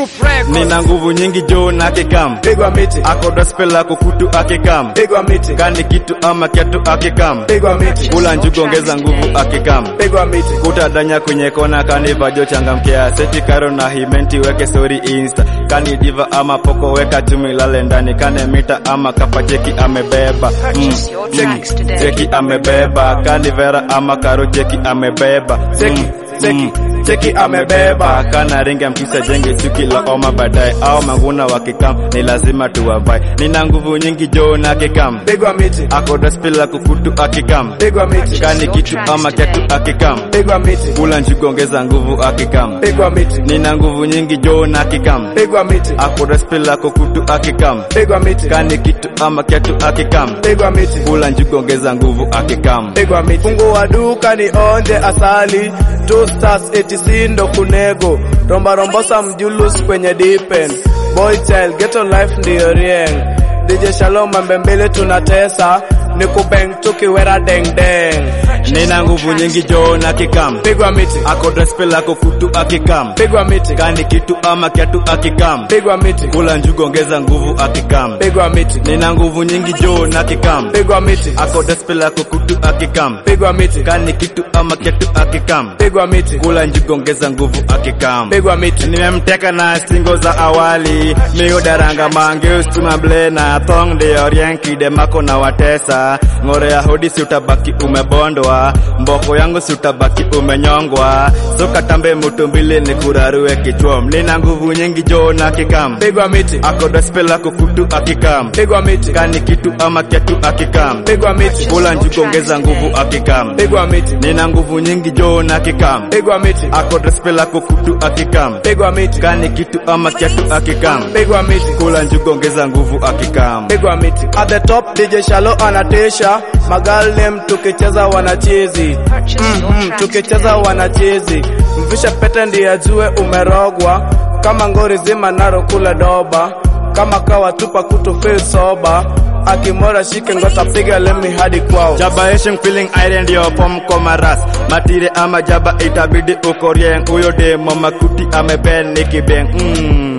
Proof Records. nina nguvu nyingi jo na kikam pigwa miti akoda spela kukutu akikam pigwa miti kani kitu ama kiatu akikam pigwa miti kula njugu ongeza nguvu akikam pigwa miti kutadanya kwenye kona kanivajo changamkea seti karo na himenti weke story insta kani diva ama poko weka chumi lale ndani kane mita ama kapa cheki amebeba mm, Purchase your tracks today. cheki amebeba kani vera ama karo cheki amebeba cheki cheki cheki amebeba kana ringa mkisa jenge chuki la oma baadaye au manguna wakikam ni lazima tuwavai nina nguvu nyingi jo na kikam pigwa miti akoda spila kukutu akikam pigwa miti kani kitu ama kiatu akikam pigwa miti kula njugu ongeza nguvu akikam pigwa miti nina nguvu nyingi jo na kikam pigwa miti akoda spila kukutu akikam pigwa miti kani kitu ama kiatu akikam pigwa miti kula njugu ongeza nguvu akikam pigwa miti fungua duka ni onje asali two stars etc ndo kunego romba rombosa mjulus kwenye dipen boy child ghetto life ndiyo rieng DJ Shalom mambe mbele tunatesa ni kubeng tukiwera deng deng nina nguvu nyingi jo na kikam pigwa miti akoda spila kukutu akikam pigwa miti kani kitu ama kiatu akikam pigwa miti kula njugu ongeza nguvu akikam pigwa miti nina nguvu nyingi jo na kikam pigwa miti akoda spila kukutu akikam pigwa miti kani kitu ama kiatu akikam pigwa miti kula njugu ongeza nguvu akikam pigwa miti nimemteka na stingo za awali miudaranga mange ustuma blena thong de orienki mako na watesa ng'ore ya hodi si utabaki umebondwa mboko yangu si utabaki umenyongwa so katambe mutumbili ni kurarue kichwom nina nguvu nyingi jo na kikam pigwa miti akoda spela kukutu akikam pigwa miti kani kitu ama kiatu akikam pigwa miti kula njugu ongeza nguvu akikam pigwa miti nina nguvu nyingi jo na kikam pigwa miti akoda spela kukutu akikam pigwa miti kani kitu ama kiatu akikam pigwa miti kula njugu ongeza nguvu akikam pigwa miti at the top DJ Shalo anatisha magal name tukicheza wanachezi Purchase your mm, tracks tukicheza today. wanachezi mvisha pete ndiye ajue umerogwa kama ngori zima naro kula doba kama kawa tupa kutu feel soba akimora shike ngota piga lemi hadi kwao jabaeshing feeling iron ndio pom komaras matire ama jaba itabidi ukorieng huyo demo makuti ameben nikibeng mm.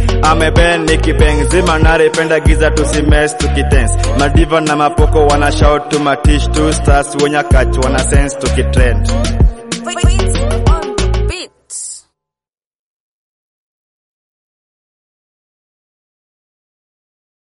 ameben nikibeng zima narependa giza tusimes tukitens madiva na mapoko wana shout to matish two stars wonyakach wana sense tukitrend Wait, wait,